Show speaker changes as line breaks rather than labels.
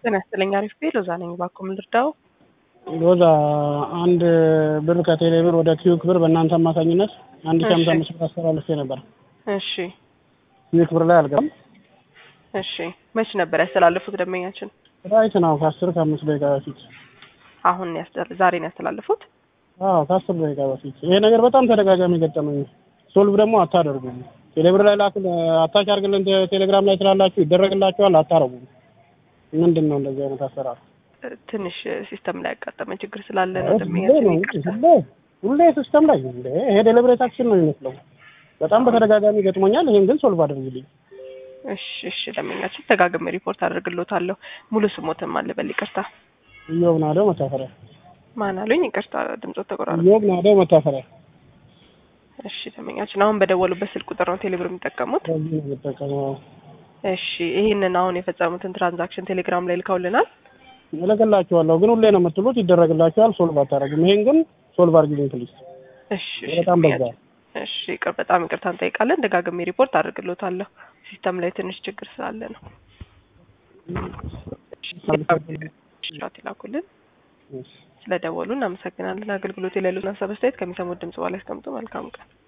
ጤና ይስጥልኝ። አሪፍ ቤት ሎዛ ነኝ። እባክዎ ምን ልርዳው?
ሎዛ አንድ ብር ከቴሌ ብር ወደ ኪዩክ ብር በእናንተ አማካኝነት አንድ ሺህ ሃምሳ አምስት ብር አስተላልፌ ነበር።
እሺ
ኪዩክ ብር ላይ አልገባም።
እሺ መች ነበር ያስተላለፉት ደንበኛችን?
ራይት ነው ከአስር ከአምስት ደቂቃ በፊት
አሁን ያስተ- ዛሬ ነው ያስተላለፉት?
አዎ ከአስር ደቂቃ በፊት ይሄ ነገር በጣም ተደጋጋሚ ገጠመኝ። ሶልቭ ደግሞ አታደርጉም። ቴሌብር ላይ ላክ አታች አድርግልን ቴ- ቴሌግራም ላይ ትላላችሁ ይደረግላችኋል፣ አታረጉም። ምንድን ነው እንደዚህ አይነት አሰራር?
እ፣ ትንሽ ሲስተም ላይ ያጋጠመ ችግር ስላለ ነው
ሁሌ
ደንበኛችን
ነው
ይቅርታ።
ሁሌ ሁሌ ሲስተም ላይ እንደ ይሄ ዴሊብሬታችን ነው የሚመስለው። በጣም በተደጋጋሚ ገጥሞኛል። ይሄን ግን ሶልቭ አድርግልኝ።
እሺ እሺ ደንበኛችን ተጋግሜ ሪፖርት አደርግሎታለሁ። ሙሉ ስሞትም አለ በል ይቅርታ።
ኢዮብ ናደው መታፈሪያ
ማን አሉኝ? ይቅርታ ድምፆት ተቆራረጠ።
ኢዮብ ናደው መታፈሪያ
እሺ ደንበኛችን አሁን በደወሉበት ስልክ ቁጥር ነው ቴሌብር የሚጠቀሙት?
በዚህ ነው የምጠቀመው።
እሺ ይህንን አሁን የፈጸሙትን ትራንዛክሽን ቴሌግራም ላይ ልከውልናል።
እልክላችኋለሁ ግን ሁሌ ነው የምትሉት ይደረግላችኋል፣ ሶልቭ አታደርጉም። ይሄን ግን ሶልቭ አድርግልኝ ፕሊዝ።
እሺ እሺ
በጣም በዛ።
ደንበኛችን፣ እሺ ይቅር በጣም ይቅርታ እንጠይቃለን። ደጋግሜ ሪፖርት አድርግሎታለሁ። ሲስተም ላይ ትንሽ ችግር ስላለ ነው። እሺ ይላኩልን። ስለደወሉ እናመሰግናለን። አገልግሎት የሌሉን ሀሳብ አስተያየት ከሚሰሙት ድምጽ በኋላ ያስቀምጡ። መልካም ቀን